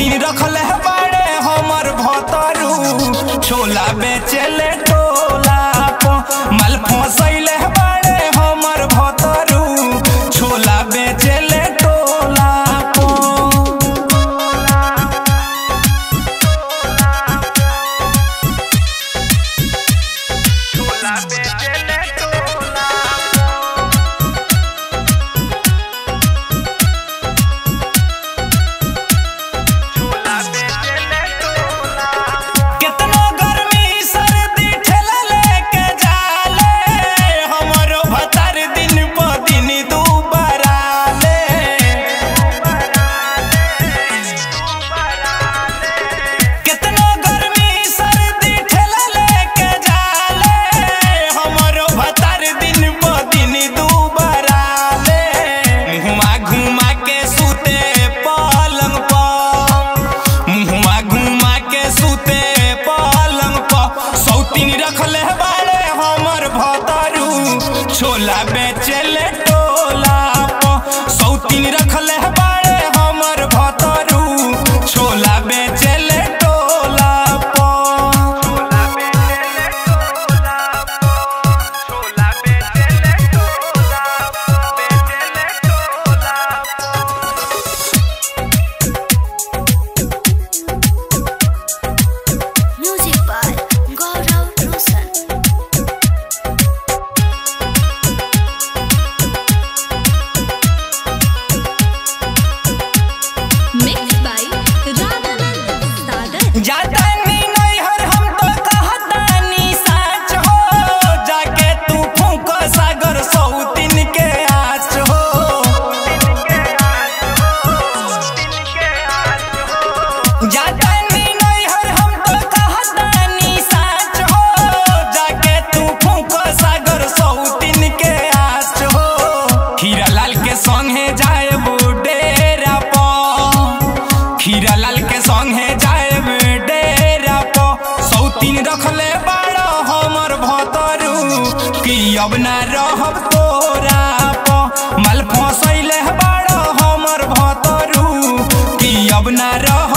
सौतीन रखले बाड़े हमर भतरू छोला बेचेले टोला प माल फसैले बाड़े हमर भतरू छोला बेचेले टोला प छोला बेचेले टोला छोला बेचेले टोला केतनो गर्मी सर्दी ठेला लेके जाले हमरो भतार दिन प दिन दुबराले केतनो गर्मी सर्दी ठेला लेके जाले हमरो भतार दिन प दिन दुबराले मुहमा घुमा के सुते पलंग पर मुहमा घुमा के सुते पलंग पर सौतीन रखले बाड़े हमर भतरू छोला बेचेले टोला प सौतीन रखले बाड़े हमर भतरू छोला बेचेले टोला प छोला बेचेले टोला प छोला बेचेले टोला प बेचेले टोला प Music by Gaurav Roshan. Mixed by Ramanand Sagar. जातानी नैहर हम तो कहतानी साच हो जाके तू फूक सागर सौतीन के आच हो जातानी नैहर हम तो कहतानी साच हो जाके तू फूक सागर सौतीन के आच हो खीरा लाल के संगे जाए डेरा पर खीरा लाल के संगे जाए डेरा प सौतीन रखले बाड़ा हमर भतरू कि अब ना रहब तोरा प माल फसैले बाड़ा हमर भतरू कि अब ना रह